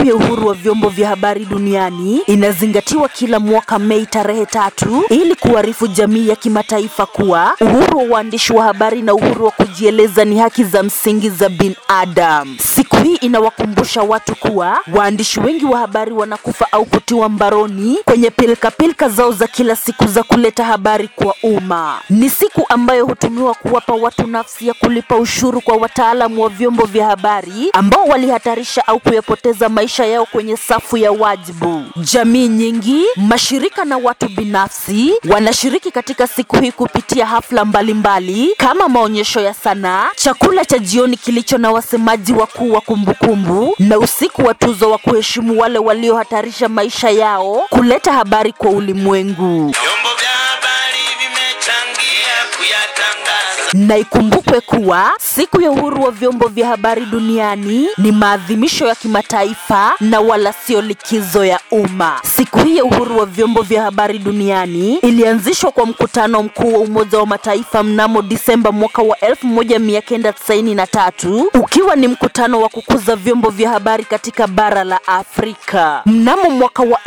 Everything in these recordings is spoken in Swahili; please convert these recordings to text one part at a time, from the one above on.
Siku ya uhuru wa vyombo vya habari duniani inazingatiwa kila mwaka Mei tarehe tatu ili kuarifu jamii ya kimataifa kuwa uhuru wa uandishi wa habari na uhuru wa kujieleza ni haki za msingi za binadamu. Siku hii inawakumbusha watu kuwa waandishi wengi wa habari wanakufa au kutiwa mbaroni kwenye pilkapilka zao za kila siku za kuleta habari kwa umma. Ni siku ambayo hutumiwa kuwapa watu nafsi ya kulipa ushuru kwa wataalamu wa vyombo vya habari ambao walihatarisha au kuyapoteza maisha yao kwenye safu ya wajibu. Jamii nyingi, mashirika na watu binafsi wanashiriki katika siku hii kupitia hafla mbalimbali mbali, kama maonyesho ya sanaa, chakula cha jioni kilicho na wasemaji wakuu wa kumbukumbu na usiku wa tuzo wa kuheshimu wale waliohatarisha maisha yao kuleta habari kwa ulimwengu. Vyombo vya habari vimechangia kuyatangaza Na ikumbukwe kuwa siku ya uhuru wa vyombo vya habari duniani ni maadhimisho ya kimataifa na wala sio likizo ya umma. Siku hii ya uhuru wa vyombo vya habari duniani ilianzishwa kwa mkutano mkuu wa Umoja wa Mataifa mnamo Disemba mwaka wa 1993 ukiwa ni mkutano wa kukuza vyombo vya habari katika bara la Afrika. Mnamo mwaka wa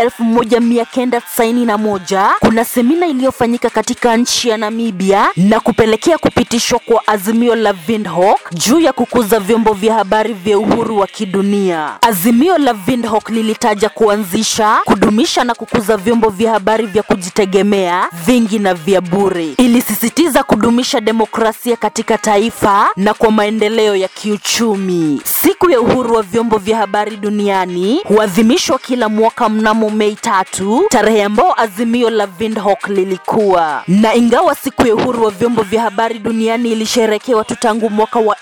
1991 kuna semina iliyofanyika katika nchi ya Namibia na kupelekea kupitishwa kwa azimio la Windhoek juu ya kukuza vyombo vya habari vya uhuru wa kidunia. Azimio la Windhoek lilitaja kuanzisha, kudumisha na kukuza vyombo vya habari vya kujitegemea, vingi na vya bure. Ilisisitiza kudumisha demokrasia katika taifa na kwa maendeleo ya kiuchumi. Siku ya uhuru wa vyombo vya habari duniani huadhimishwa kila mwaka mnamo Mei tatu, tarehe ambao azimio la Windhoek lilikuwa. Na ingawa siku ya uhuru wa vyombo vya habari duniani ilisherekewa tu tangu mwaka wa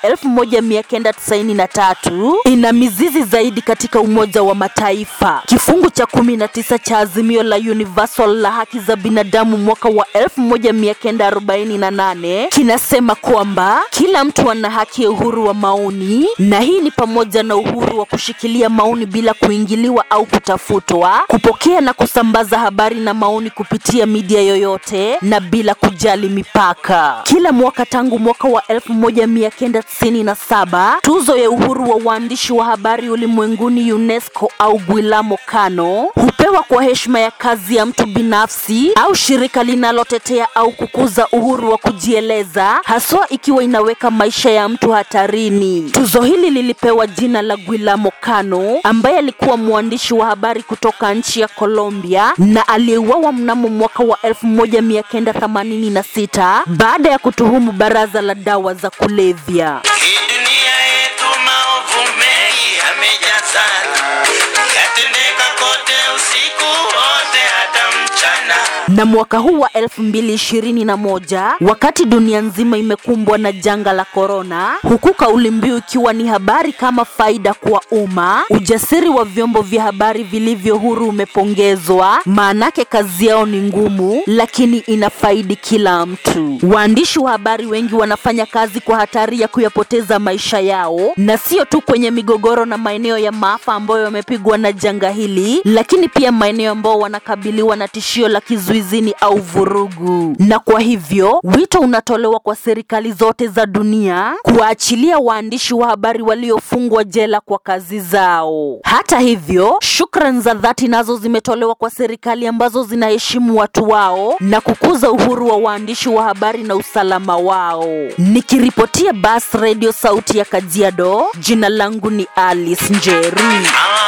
1993, ina mizizi zaidi katika Umoja wa Mataifa. Kifungu cha 19 cha azimio la Universal la haki za binadamu mwaka wa 1948 kinasema kwamba kila mtu ana haki ya uhuru wa maoni, na hii ni pamoja na uhuru wa kushikilia maoni bila kuingiliwa au kutafutwa, kupokea na kusambaza habari na maoni kupitia media yoyote na bila kujali mipaka. Kila mwaka tangu mwaka wa 1997 tuzo ya uhuru wa waandishi wa habari ulimwenguni UNESCO au Guillermo Cano hupewa kwa heshima ya kazi ya mtu binafsi au shirika linalotetea au kukuza uhuru wa kujieleza, haswa ikiwa inaweka maisha ya mtu hatarini. Tuzo hili lilipewa jina la Guillermo Cano ambaye alikuwa mwandishi wa habari kutoka nchi ya Colombia na aliyeuawa mnamo mwaka wa 1986 baada ya kutuhumu baraza la dawa za kulevya. hii dunia yetu maovu mengi yamejaa sana yatendeka kote usiku wote hata mchana na mwaka huu wa 2021 wakati dunia nzima imekumbwa na janga la korona, huku kauli mbiu ikiwa ni habari kama faida kwa umma, ujasiri wa vyombo vya habari vilivyo huru umepongezwa, maanake kazi yao ni ngumu, lakini inafaidi kila mtu. Waandishi wa habari wengi wanafanya kazi kwa hatari ya kuyapoteza maisha yao, na sio tu kwenye migogoro na maeneo ya maafa ambayo yamepigwa na janga hili, lakini pia maeneo ambao wanakabiliwa na tishio la kizuizini au vurugu. Na kwa hivyo wito unatolewa kwa serikali zote za dunia kuwaachilia waandishi wa habari waliofungwa jela kwa kazi zao. Hata hivyo, shukran za dhati nazo zimetolewa kwa serikali ambazo zinaheshimu watu wao na kukuza uhuru wa waandishi wa habari na usalama wao. Nikiripotia Bas Radio sauti ya Kajiado, jina langu ni Alice Njeri. hawa